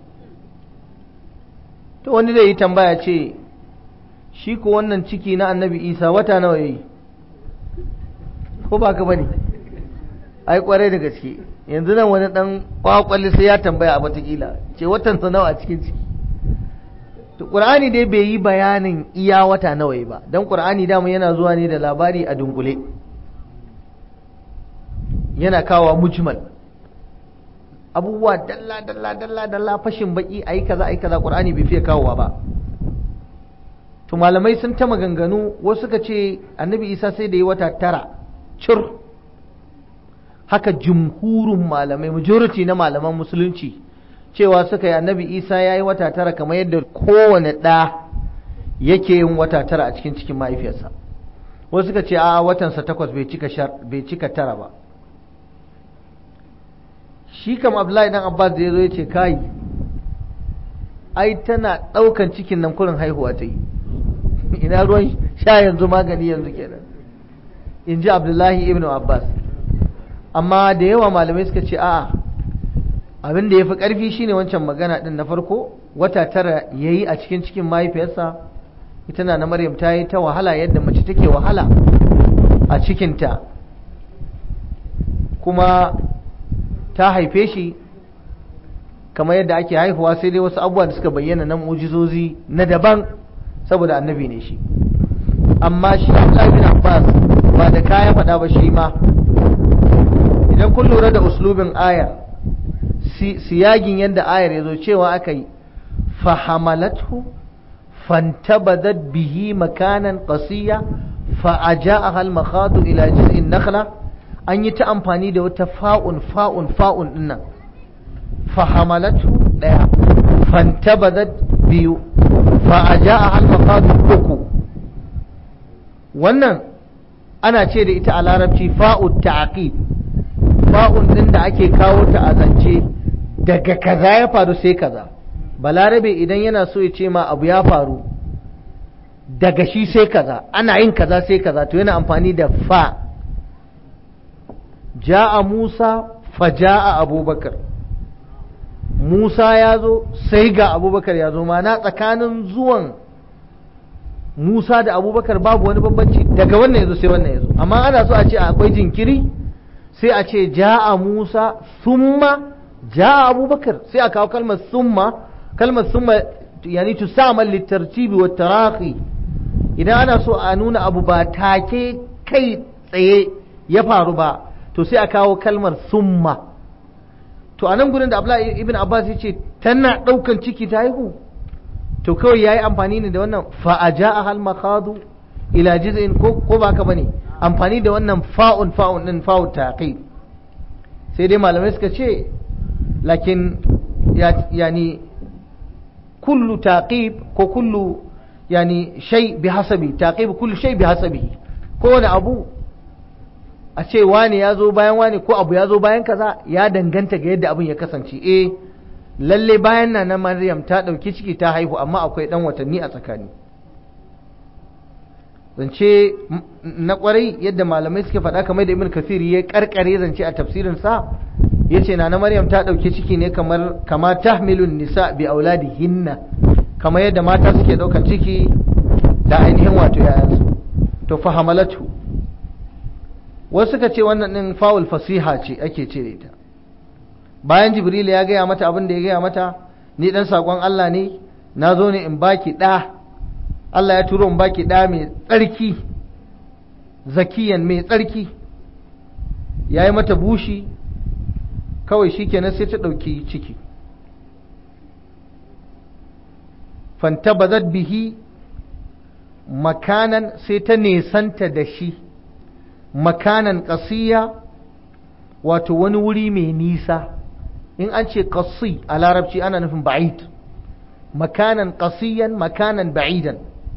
to wani zai yi tambaya ce shi ko wannan ciki na annabi isa wata nawa yayi ko ba ka bane ai kwarai da gaske yanzu nan wani dan kwakwalli sai ya tambaya a watakila ce watan sa nawa a cikin ciki to qur'ani dai bai yi bayanin iya wata nawa yi ba dan qur'ani dama yana zuwa ne da labari a dunkule yana kawo mujmal abubuwa dalla dalla dalla dalla fashin baki ayi kaza ayi kaza qur'ani bai fiye kawowa ba to malamai sun ta maganganu wasu suka ce annabi isa sai da yi wata tara cur haka jumhurun malamai majority na malaman musulunci cewa suka yi annabi isa ya yi wata tara kamar yadda kowane ɗa yake yin wata tara a cikin cikin mahaifiyarsa wasu suka ce a watansa takwas bai cika tara ba shi kam abdullahi dan abbas da ya zo ya ce kai ai tana ɗaukan cikin nan kurin haihuwa ta yi ina ruwan sha yanzu magani yanzu kenan in ji abdullahi ibn abbas amma da yawa malamai suka ce a'a abin da ya fi ƙarfi shine wancan magana ɗin na farko wata tara ya yi a cikin cikin mahaifiyarsa ita na maryam ta yi ta wahala yadda mace take wahala a cikinta kuma ta haife shi kamar yadda ake haihuwa sai dai wasu abubuwa da suka bayyana na mujizozi na daban saboda annabi ne shi amma shi Abdullahi bin Abbas ba da kaya faɗa ba shi ma idan kun lura da uslubin ayar siyagin yadda ayar ya zo cewa aka yi fahamalatu fantabadat bihi makanan qasiya fa'aja'aha al-makhadu ila jiz'in nakhla an yi ta amfani da wata fa'un fa'un fa'un dinnan fahamalatu daya fantabadat biyu fa'aja'aha al-makhadu uku wannan ana ce da ita a larabci fa'u ta'aqib fa'un din da ake kawo ta a zance daga kaza ya faru sai kaza balarabe idan yana so ya ce ma abu ya faru daga shi sai kaza ana yin kaza sai kaza to yana amfani da fa ja'a Musa fa ja'a Abubakar Musa ya zo sai ga Abubakar ya zo mana tsakanin zuwan Musa da Abubakar babu wani bambanci daga wannan yazo sai wannan yazo amma ana so a ce akwai jinkiri sai a ce ja'a Musa summa ja'a Abubakar sai a kawo kalmar summa kalmar summa yani tusamal litartibi wa tarahi idan ana so a nuna abu ba take kai tsaye ya faru ba to sai a kawo kalmar summa to a nan gurin da Abdullahi ibn Abbas ya ce tana ɗaukan ciki ta haihu to kawai yayi amfani ne da wannan fa aja'a hal makhadu ila jiz'in ko ko ba ka bane amfani da wannan fa'un fa'un din fa'u taqib sai dai malamai suka ce lakin yani kullu taqib ko kullu yani shay bi hasabi taqib kullu shay bi hasabi kowane abu a ce wani ya zo bayan wani ko abu ya zo bayan kaza ya danganta ga yadda abin ya kasance eh lalle bayan na na Maryam ta ɗauki ciki ta haihu amma akwai ɗan watanni a tsakani zance na kwarai yadda malamai suke faɗa kamar da Ibn Kathir ya karkare zance a tafsirin sa yace na na Maryam ta ɗauki ciki ne kamar kama tahmilun nisa bi auladihinna kamar yadda mata suke ɗaukan ciki da ainihin wato yayansu to fahamalatu wasu suka ce wannan ɗin fawul fasiha ce ake cire ta bayan jibril ya gaya mata abin da ya gaya mata ni dan sakon Allah ne na zo ne in baki ɗa Allah ya turo in baki ɗa mai tsarki zakiyan mai tsarki ya yi mata bushi kawai shi kenan sai ta ɗauki ciki fantabazat bihi makanan sai ta nesanta da shi makanan ƙasiya wato wani wuri mai nisa in an ce ƙasi a larabci ana nufin ba'id makanan ƙasiyan makanan ba'idan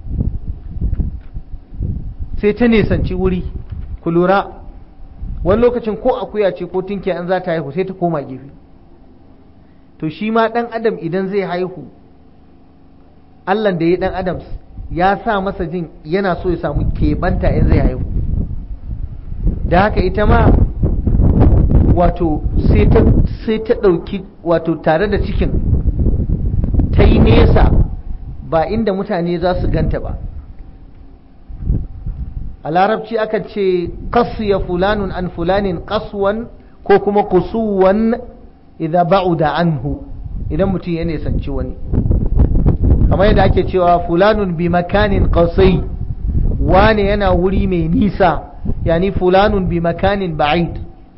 sai ta nisanci wuri ku lura wani lokacin ko akuya ce ko tinkiya an za ta haihu sai ta koma gefe to shi ma ɗan adam idan zai haihu allah da ya ɗan adam ya sa masa jin yana so ya samu keɓanta in zai haihu da haka ita ma wato sai ta ɗauki wato tare da cikin ta yi nesa ba inda mutane za su ganta ba a larabci aka ce ya fulanun an fulanin kaswan ko kuma kusuwan idza ba'uda anhu idan mutum ya nisanci wani kamar yadda ake cewa fulanun bi makanin qasai wane yana wuri mai nisa yani fulanun bi makanin ba'id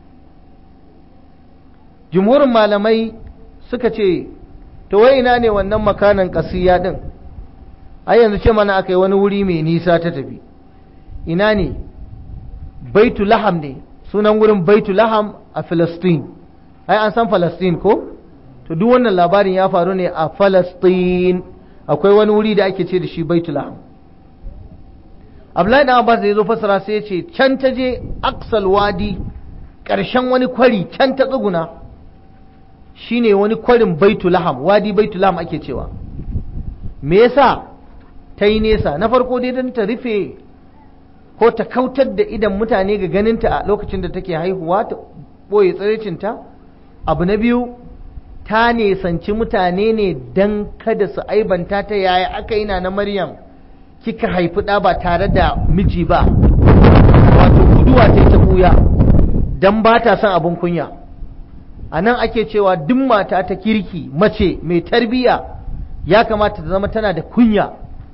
jumhurin malamai suka ce to wai ina ne wannan makanan qasiya din ai yanzu ce mana aka yi wani wuri mai nisa ta tafi ina ne baitu laham ne sunan wurin baitu laham a Filistin ai an san Filistin ko to duk wannan labarin ya faru ne a Filistin akwai wani wuri da ake ce da shi baitu laham Abdullahi dan Abbas da yazo fasara sai ya ce can ta je Aqsal Wadi ƙarshen wani kwari can ta tsuguna shine wani kwarin baitu laham wadi baitu laham ake cewa me yasa ta yi nesa na farko dai don ta rufe ko ta kautar da idan mutane ga ganinta a lokacin da take haihuwa ta ɓoye tsiricinta abu na biyu ta nesanci mutane ne don kada su aibanta ta yaya aka yi na maryam kika haifi ɗa ba tare da miji ba wato guduwa ta ta buya don ba ta son abin kunya a nan ake cewa duk mata ta kirki mace mai tarbiyya ya kamata ta zama tana da kunya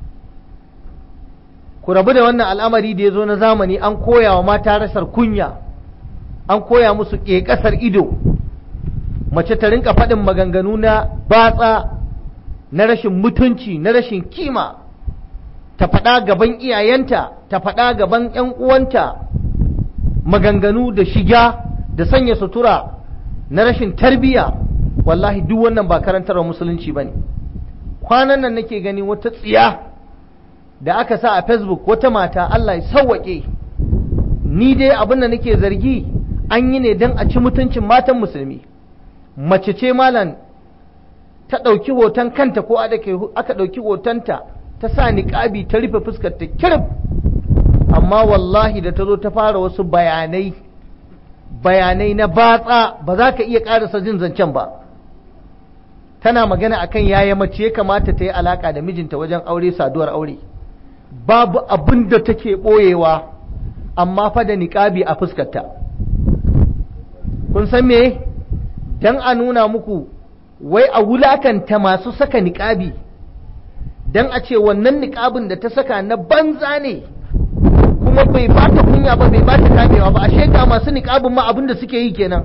ku rabu da wannan al'amari da ya zo na zamani an koya wa mata rasar kunya an koya musu ƙeƙasar ido mace ta rinka faɗin maganganu na batsa na rashin mutunci na rashin kima ta faɗa gaban iyayenta ta faɗa gaban ‘yan uwanta maganganu da shiga da sanya sutura na rashin tarbiyya wallahi duk wannan ba karantarwa musulunci ba ne kwanan nan nake gani wata tsiya da aka sa a facebook wata mata Allah ya sawwaƙe ni dai abin da nake zargi an yi ne don a ci mutuncin matan musulmi mace ce malam ta ɗauki hoton kanta ko aka ɗauki hotonta ta sa niƙabi ta rufe fuskar ta kirif amma wallahi da ta zo ta fara wasu bayanai bayanai na batsa ba za ka iya ƙarasa jin zancen ba tana magana akan yaya mace ya kamata ta yi alaka da mijinta wajen aure saduwar aure babu abin da take ɓoyewa amma fa da niƙabi a fuskarta kun san me dan a nuna muku wai a wulakanta masu saka niƙabi dan a ce wannan niƙabin da ta saka na banza ne kuma bai ba ta kunya ba bai ba ta kamewa ba ashe ga masu niƙabin ma abin da suke yi kenan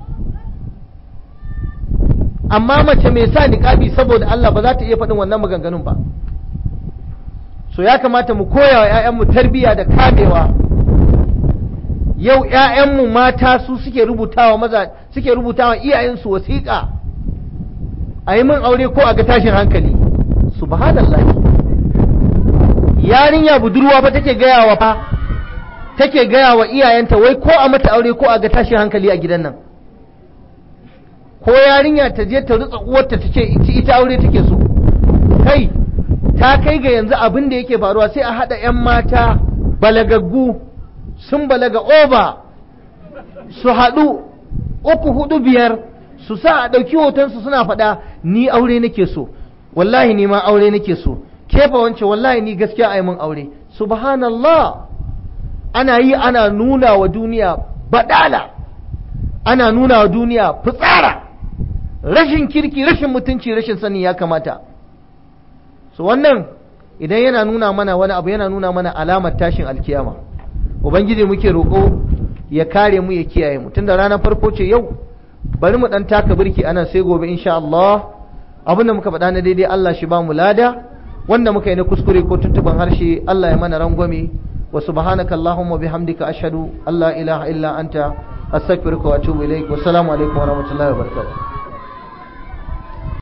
amma mace mai sa niƙabi saboda Allah ba za ta iya faɗin wannan maganganun ba so ya kamata mu koya wa 'ya'yanmu tarbiyya da kamewa yau 'ya'yanmu mata su suke rubutawa maza suke rubutawa iyayensu wasiƙa a yi min aure ko a ga tashin hankali subhanallah yarinya budurwa ba take gaya wa fa take gaya wa iyayenta wai ko a mata aure ko a ga tashin hankali a gidan nan ko yarinya ta je ta rutsa uwarta ta ce ita aure take so kai ta kai ga yanzu abin da yake faruwa sai a haɗa 'yan mata balagaggu sun balaga oba su haɗu uku hudu biyar su sa a ɗauki hotonsu suna faɗa ni aure nake so wallahi ni ma aure nake so kefa wance wallahi ni gaskiya a yi min aure subhanallah ana yi ana nuna wa duniya badala ana nuna wa duniya fitsara rashin kirki rashin mutunci rashin sani ya kamata so wannan idan yana nuna mana wani abu yana nuna mana alamar tashin alkiyama ubangiji muke roƙo ya kare mu ya kiyaye mu tunda ranar farko ce yau bari mu dan taka birki anan sai gobe insha Allah abin da muka faɗa na daidai Allah shi ba mu lada wanda muka yi na kuskure ko tuntuban harshe Allah ya mana rangwame wa subhanaka allahumma bihamdika ashhadu an la ilaha illa anta astaghfiruka wa atubu ilaik wa assalamu alaikum wa rahmatullahi wa barakatuh